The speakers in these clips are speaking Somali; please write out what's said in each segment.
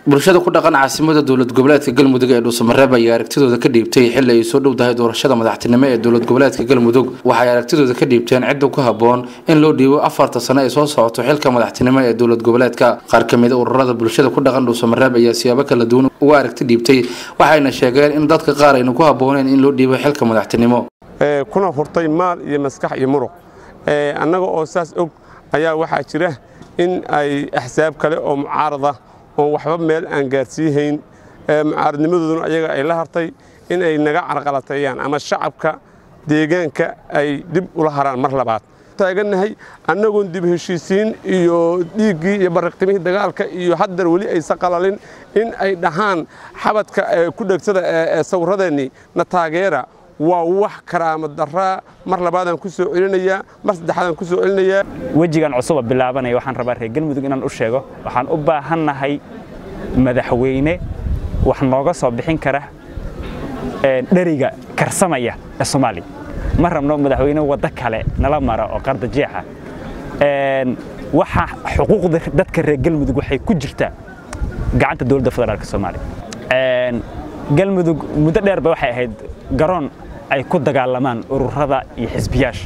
bulshada ku dhaqan caasimada dowlad goboleedka galmudug ee dhuusamareeb ayaa aragtidooda ka dhiibtay xili ay soo dhowdahay doorashada madaxtinimo ee dowlad goboleedka galmudug waxay aragtidooda ka dhiibteen cidda ku haboon in loo dhiibo afarta sano ay soo socoto xilka madaxtinimo ee dowlad goboleedka qaar kamid a ururada bulshada ku dhaqan dhuusamareeb ayaa siyaabo kala duwan uga aragti dhiibtay waxayna sheegeen in dadka qaar ayna ku habooneen in loo dhiibo xilka madaxtinimo kuna hurtay maal iyo maskax iyo muruq annaga oo saas og ayaa waxaa jira in ay axsaab kale oo mucaarada oon waxba meel aan gaarsiihayn mucaaradnimadooduna ayaga ay la hartay in ay naga carqalateeyaan ama shacabka deegaanka ay dib ula haraan mar labaad taagannahay annagoon dib heshiisiin iyo dhiiggii iyo bariqtimihii dagaalka iyo haddar weli aysa qalalin in ay dhahaan xabadka ku dhegsada ee sawiradeennii na taageera waa wax karaama daraa mar labaadaan ku soo celinayaa mar saddexaadaan ku soo celinayaa wejigan cusuba bilaabanaya waxaan rabaa reer galmudug inaan u sheego waxaan u baahannahay madaxweyne wax nooga soo bixin kara dheriga karsamaya ee soomaaliya ma rabno madaxweyne waddo kale nala mara oo qarda jeexa waxa xuquuqda dadka reer galmudug waxay ku jirtaa gacanta dowladda federaalka soomaaliya galmudug muddo dheerba waxay ahayd garoon ay ku dagaalamaan ururada iyo xisbiyaasha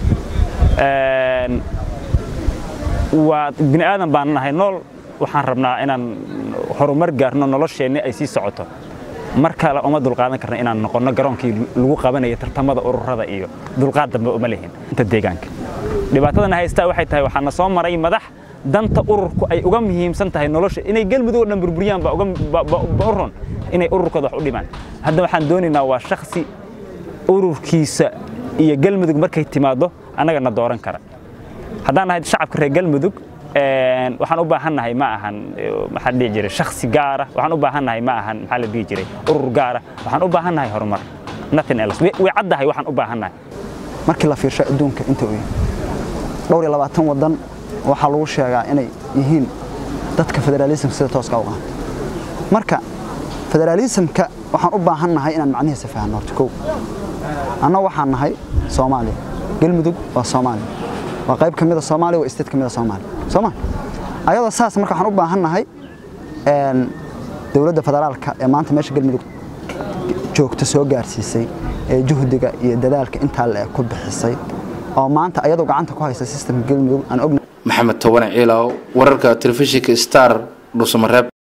waa bini aadan baan nahay nool waxaan rabnaa inaan horumar gaarno nolosheenni ay sii socoto mar kale uma dulqaadan karna inaan noqonno garoonkii lagu qabanaya tartamada ururada iyo dulqaad dambe uma lihin inta deegaanka dhibaatadana haystaa waxay tahay waxaana soo maray madax danta ururku ay uga muhiimsan tahay nolosha inay galmudug oo dhan burburiyaan baa u ron inay ururkooda wax u dhimaan hadda waxaan doonaynaa waa shaksi ururkiisa iyo galmudug markay timaaddo annagana dooran kara haddaan nahay shacabka reer galmudug waxaan u baahannahay ma ahan maxaa dhihi jiray shaksi gaara waxaan u baahannahay ma ahan maxaa la dhihi jiray urur gaara waxaan u baahannahay horumar nothing else way caddahay waxaan u baahannahay markii la fiirsho adduunka inta uu yahay dhowr iyo labaatan waddan waxaa lagu sheegaa inay yihiin dadka federaalism sida tooska u qaata marka federaalismka waxaan u baahannahay inaan macnihiisa fahanno horta kow anna waxaan nahay soomaaliya galmudug waa soomaaliya waa qayb ka mida soomaaliya waa state ka mida soomaaliya sooma ayadoo saas marka waxaan u baahannahay dowladda federaalka ee maanta meesha galmudug joogta soo gaarsiisay ee juhdiga iyo dadaalka intaa le ku bixisay oo maanta ayadoo gacanta ku haysa systemka galmudug aan ognahay maxamed towane ciilaaw wararka telefishinka star dhuusamareeb